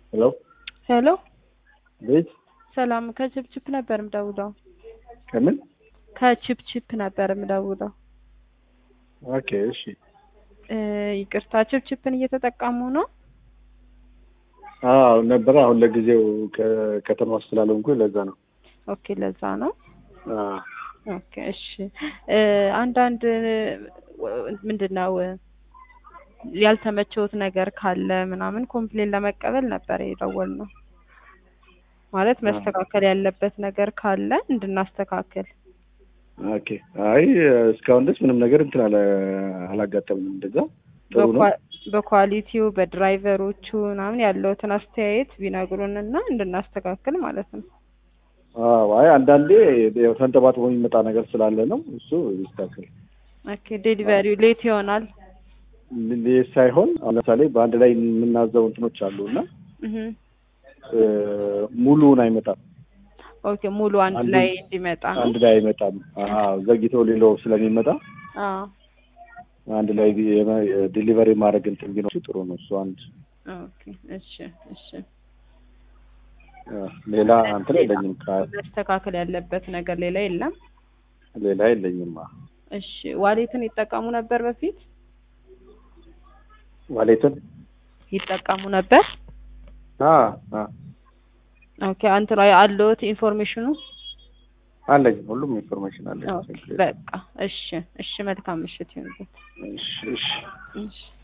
ሄሎ ሄሎ ቤት ሰላም ከችፕችፕ ነበር የምደውለው። ከምን? ከችፕችፕ ነበር የምደውለው። ኦኬ እሺ። እ ይቅርታ ችፕችፕን እየተጠቀሙ ነው? አዎ ነበረ። አሁን ለጊዜው ከከተማ ውስጥ ስላልሆንኩ ለዛ ነው። ኦኬ ለዛ ነው። አዎ ኦኬ እሺ። እ አንዳንድ ምንድን ነው ያልተመቸውት ነገር ካለ ምናምን ኮምፕሌን ለመቀበል ነበር የደወልነው። ማለት መስተካከል ያለበት ነገር ካለ እንድናስተካክል። ኦኬ። አይ እስካሁን ድረስ ምንም ነገር እንትን አለ አላጋጠምንም። እንደዛ ጥሩ ነው። በኳ- በኳሊቲው በድራይቨሮቹ ምናምን ያለውትን አስተያየት ቢነግሩንና እንድናስተካክል ማለት ነው። አዎ አይ አንዳንዴ ያው ተንጠባጥቦ የሚመጣ ነገር ስላለ ነው እሱ ይስተካከል። ኦኬ ዴሊቨሪው ሌት ይሆናል። ሌት ሳይሆን አሁን ለምሳሌ በአንድ ላይ የምናዘው እንትኖች አሉ እና እህ እ ሙሉውን አይመጣም። ኦኬ ሙሉ አንድ አንዱ- ላይ እንዲመጣ ነው። አንድ ላይ አይመጣም። አዎ ዘግይቶ ሌላው ስለሚመጣ አዎ አንድ ላይ ዲሊቨሪ ማድረግ እንትን ቢኖር ጥሩ ነው። እሱ አንድ ኦኬ እሺ እሺ። አ፣ ሌላ እንትን የለኝም። ከ- መስተካከል ያለበት ነገር ሌላ የለም። ሌላ የለኝም። አ፣ እሺ ዋሌትን ይጠቀሙ ነበር በፊት ዋሌትን ይጠቀሙ ነበር። አ አ ኦኬ አንተ ላይ አለዎት ኢንፎርሜሽኑ? አለኝ። ሁሉም ኢንፎርሜሽን አለኝ። ኦኬ በቃ እሺ እሺ። መልካም ምሽት ይሁንልዎት። እሺ እሺ እሺ